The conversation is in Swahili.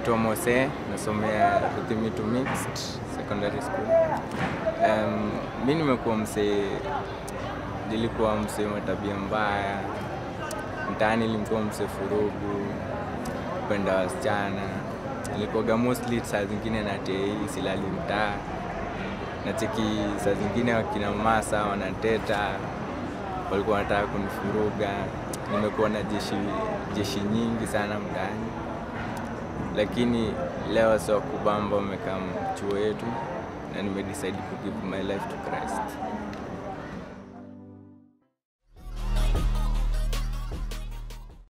naitwa Mose, nasomea Ruthimitu Mixed Secondary School. Um, mi nimekuwa msee, nilikuwa msee wa tabia mbaya mtaani, nilikuwa msee furugu, kupenda wasichana, nilikuwaga mostly saa zingine na tei, silali mtaa nacheki, saa zingine wakina masa wanateta, walikuwa wanataka kunifuruga. Nimekuwa na jeshi, jeshi nyingi sana mtaani lakini leo sio kubamba umekaa chuo yetu na nimedecide to give my life to Christ.